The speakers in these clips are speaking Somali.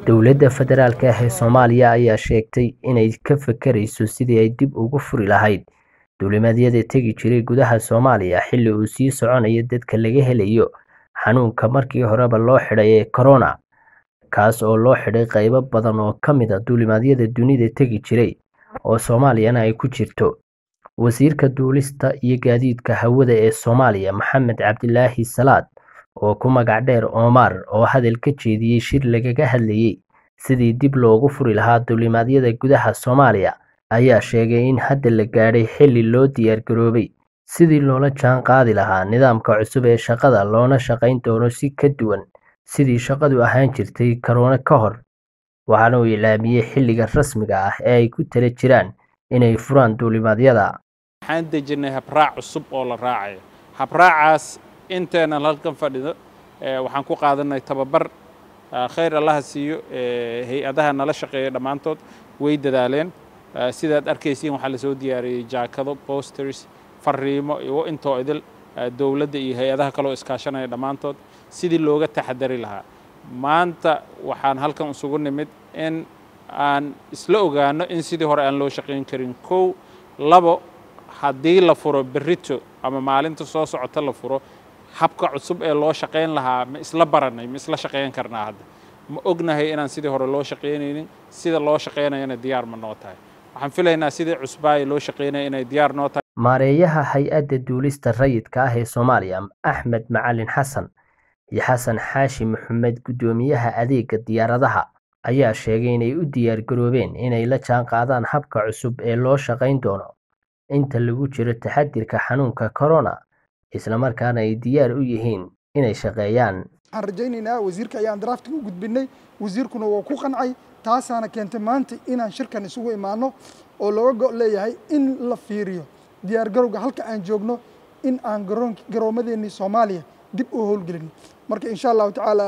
dowladda federaalk ah ee soomaaliya ayaa sheegtay inay ka fakarayso sidii ay dib ugu furi lahayd duulimaadyada tegi jiray gudaha soomaaliya xilli uu sii soconayo dadka laga helayo xanuunka markii horeba loo xidhay ee corona kaas oo loo xidhay qaybo badan oo ka mid a duulimaadyada dunida tegi jiray oo soomaaliyana ay ku jirto wasiirka duulista iyo gaadiidka hawada ee soomaaliya maxamed cabdilaahi salaad oo ku magac dheer omar oo hadal ka jeediyey shir lagaga hadlayey sidii dib loogu furi lahaa duulimaadyada gudaha soomaaliya ayaa sheegay in hadda la gaadhay xilli loo diyaargaroobay sidii loola jaan qaadi lahaa nidaamka cusub ee shaqada loona shaqayn doono si ka duwan sidii shaqadu ahaan jirtay karoona ka hor waxaana uu ilaamiyey xilliga rasmiga ah ee ay ku tala jiraan inay furaan duulimaadyada waxaan dejinnay habraac cusub oo la raacayo habraacaas inteenan halkan fadhido waxaan ku qaadanay tababar khayr allaha siiyo hay-adaha nala shaqeeya dhammaantood way dadaaleen sidaad arkaysiin waxaa lasoo diyaariyey jaakado posters fariimo iyo intoo idil dowladda iyo hay-adaha kaloo iskaashanaya dhammaantood sidii looga taxadari lahaa maanta waxaan halkan isugu nimid in aan isla ogaano in sidii hore aan loo shaqayn karin kow labo haddii la furo berrito ama maalinta soo socota la furo habka cusub ee loo shaqayn lahaa ma isla baranay ma isla shaqayn karnaa hadda ma ognahay inaan sidii hore loo shaqaynaynin sida loo shaqaynayana diyaar ma noo tahay waxaan filaynaa sidii cusbaaya loo shaqaynaya inay diyaar noo tahay maareeyaha hay-adda duulista rayidka ah ee soomaaliya axmed macalin xasan iyo xasan xaashi maxamed guddoomiyaha adeega diyaaradaha ayaa sheegay inay u diyaar garoobeen inay la jaan qaadaan habka cusub ee loo shaqayn doono inta lagu jiro taxadirka xanuunka corona islamarkaana ay diyaar u yihiin inay shaqeeyaan waxaan rajaynaynaa wasiirka ayaan draftiga u gudbinay wasiirkuna waa ku qancay taasaana keentay maanta inaan shirkan isugu imaano oo looga go' leeyahay in la fiiriyo diyaargarowga halka aan joogno in aan garoomadeennii soomaaliya dib u howlgelin marka insha allahu tacaala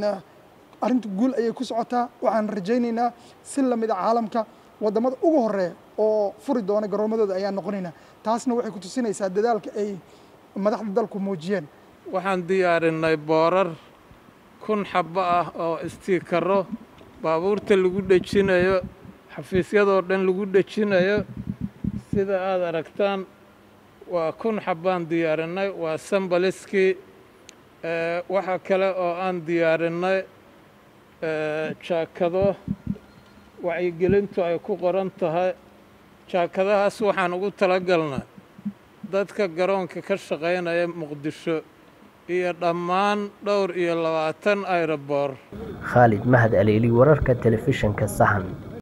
arrinta guul ayay ku socotaa waxaan rajaynaynaa si lamid a caalamka waddamada ugu horeeya oo furi doona garoomadooda ayaan noqonaynaa taasna waxay ku tusinaysaa dadaalka ay madaxda dalku muujiyeen waxaan diyaarinay boorar kun xabbo ah oo istiikaro baabuurta lagu dhejinayo xafiisyadoo dhan lagu dhejinayo sida aad aragtaan waa kun xabbaan diyaarinay waa sambaliskii waxaa kale oo aan diyaarinay jaakado wacyigelintu ay ku qoran tahay jaakadahaas waxaan ugu talagalnay dadka garoonka ka shaqaynaya muqdisho iyo dhammaan dhowr iyo labaatan aeroboor khaalid mahad aleeli wararka telefishinka sahan